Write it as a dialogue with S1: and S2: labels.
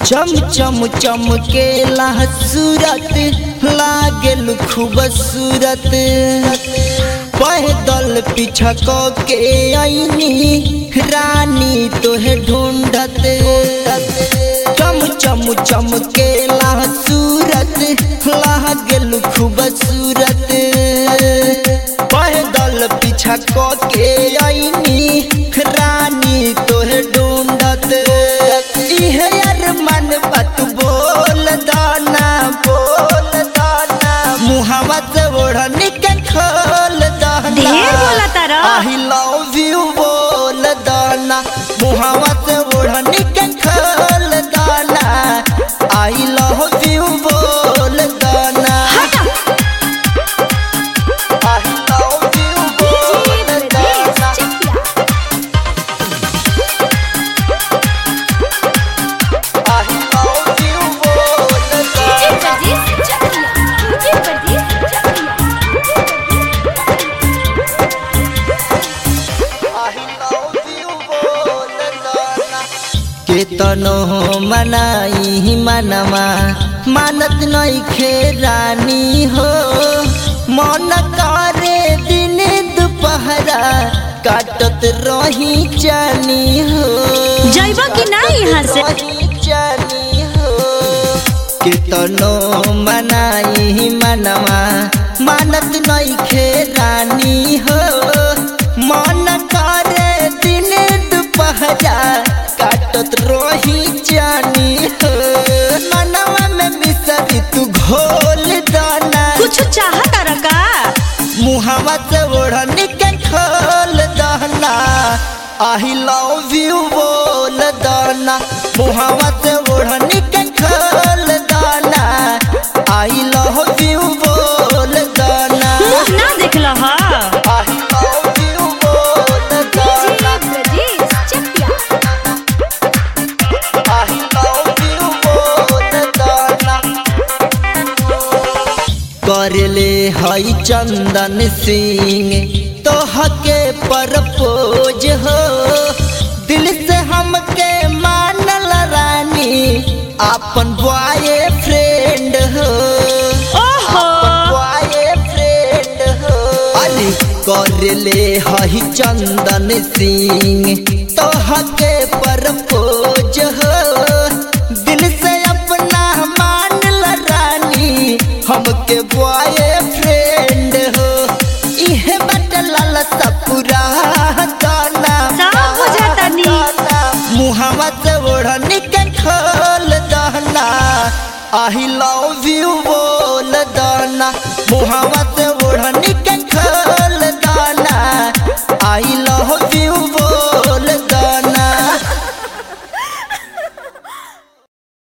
S1: चम चम चमकेला सूरत लागेल खूबसूरत पैदल पीछा क के आईनी रानी तोहे ढूंढत चम चम चमकेला सूरत लागेल खूबसूरत पैदल पीछा क के आईनी रानी तोहे ढूंढत इहे यार मन बात बोल दाना बोल दाना मुहावा से ओढ़नी के खोल दाना
S2: ढेर बोला तारा।
S1: आई लव यू बोल दाना मुहावा से ओढ़नी के खोल दाना आई लव यू बोल दाना आई लव यू बोल दाना आई लव यू बोल दाना केतनो मनाई मनमा मानत नहीं खेरानी हो मन करे दिन दुपहरा काटत रही जानी हो
S2: जइबा कि ना यहाँ से?
S1: रही जानी हो केतनो मनाई मनमा मानत नहीं खेरानी हो मन करे दिन दुपहरा काटत रही जानी हो मनवा में मिसरी तू घोल दाना
S2: कुछ चाहत रका
S1: मुहावा से ओढ़नी के खोल दाना आई लव यू बोल दाना मुहावा से ओढ़नी के खोल दाना आई लव यू बोल दाना
S2: मुंह ना देखल हा
S1: आई लव यू बोल दाना आई लव यू बोल दाना करले हई चंदन सिंह तोहके परपोज हो दिल से हमके मानल रानी अपन बॉय फ्रेंड हो
S2: ओहो
S1: बॉय फ्रेंड हो अरे करले हई चंदन सिंह तोहके परपोज हो दिल से अपना मानल रानी हमके बॉय फ्रेंड हो इहे बट लाल सपुरा गाना
S2: सब बुझातानी।
S1: मुहावा से ओढ़नी के खोल दाना आई लव यू बोल दाना मुहावा से ओढ़नी के खोल